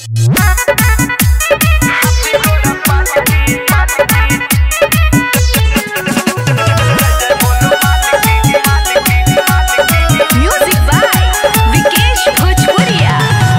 Music by Vikesh Bhojpuria.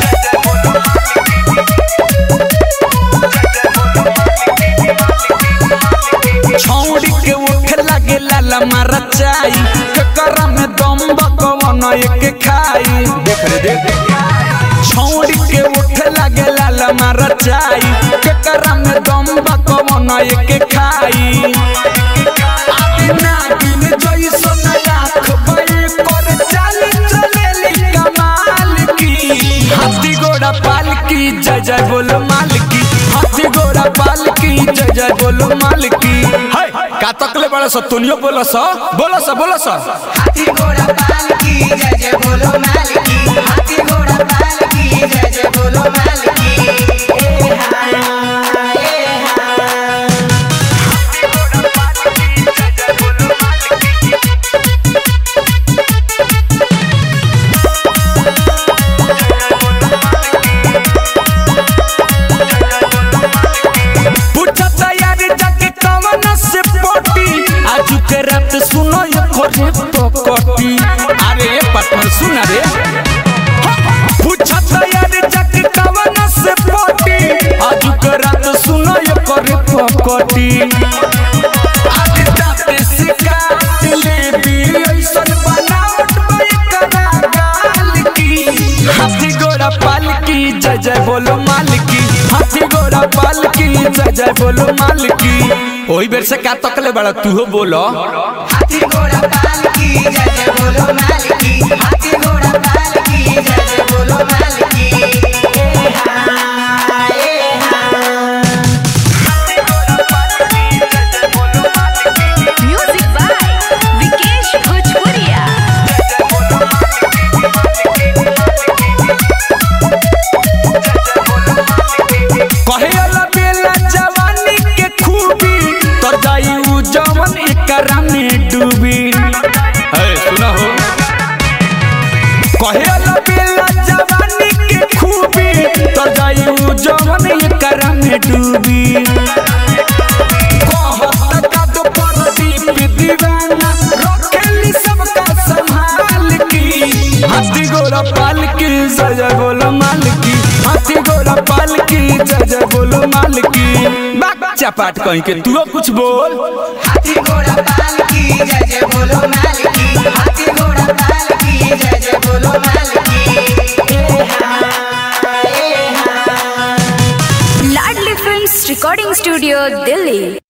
छौड़ी के उठ लगे लाला मारा चाई ककरा में दम बकवन एक खाई देख रे देख छौड़ी के उठ लगे लाला मारा चाई ककरा में दम बकवन एक खाई आदि नागिन जइसन आँख बई कर चाल चलेली कमाल की हाथी घोड़ा पाल की जय जय बोलो मालकी हाथी घोड़ा पाल की जय जय बोलो मालकी हाय का तकले बड़ा स तुनियो बोलो स बोलो स बोलो स हाथी घोड़ा पाल की जय जय बोलो मालिकी हाथी घोड़ा पाल की जय जय बोलो मालिकी ए हा ए हा पूछा तैयार जाके कवन से पोटी आजू के रात सुनो ये खोरे पकटी अरे पटन सुन रे पूछा तैयार जाके कवन से पोटी आजू के रात सुनो ये खोरे पकटी आज जाते शिकायत ले भी ऐसन बनावट बई करा गाल की हाथी घोड़ा पाल की जय जय बोलो मालिकी हाथी घोड़ा पाल की जय जय बोलो मालिकी ओही बेर से का तकले बड़ा तू बोलो हाथी घोड़ा पाल की जय जय बोलो मालिकी हाथी घोड़ा पाल की जय जय बोलो मालिकी ए हा ए हा Music by Vikesh Bhojpuria. कहे अला बेला जवानी के खूबी तर जाई उ जवन एकरा में डूबी है सुना हो कहे अला बेला जवानी के खूबी तर जाई उ जवन एकरा में डूबी कहत का तो परदीप दीवाना रखेली सबका संभाल की हाथी घोड़ा पाल की जय जय बोलो मालकी हाथी घोड़ा पाल की जय जय बोलो मालकी बच्चा पाट कहीं के तू कुछ बोल हाथी घोड़ा पाल की जय जय बोलो मालिकी हाथी घोड़ा पाल की जय जय बोलो मालिकी ए हा ए हा Ladli Films Recording Studio, Delhi.